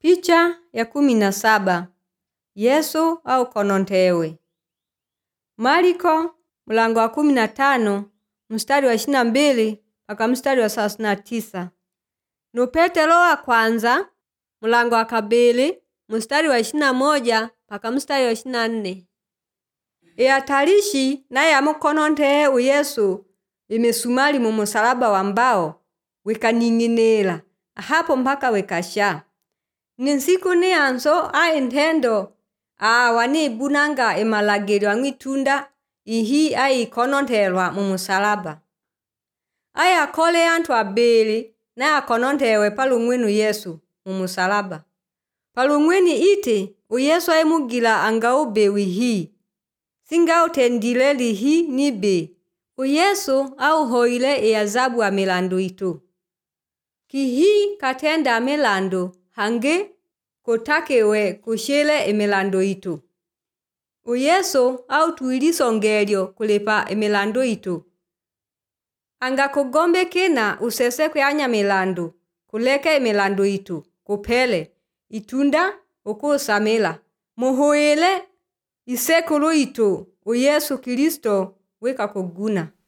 Picha ya kumi na saba Yesu au konontewe. Mariko mlango wa kumi na tano mstari wa ishirini na mbili mpaka mstari wa thelathini na tisa nu Petelo wa kwanza mlango wa kabili mstari wa ishirini na moja mpaka mstari wa ishirini na nne iyatalishi naye amukonontehe uyesu imisumali mu musalaba wa mbao wikaning'inila ahapo mpaka wikasha ni nsiku niyanso a intendo awa nibunanga imalagilo ang'witunda ihi aikonontelwa mu musalaba ayakole anthu abili naye akonontewe palumwini yesu mu musalaba palumwini iti uyesu aimugila angaube wihi singautendile lihi nibe uyesu auhoile iazabu a milandu itu kihi katenda milandu hangi kutakiwe kushile imilandu itu uyesu autwilisongelyo kulipa imilandu itu angakugombe kina usesekwe anya milandu kuleke imilandu itu kuphele itunda ukusamila muhuile isekulu itu uyesu kristo wikakuguna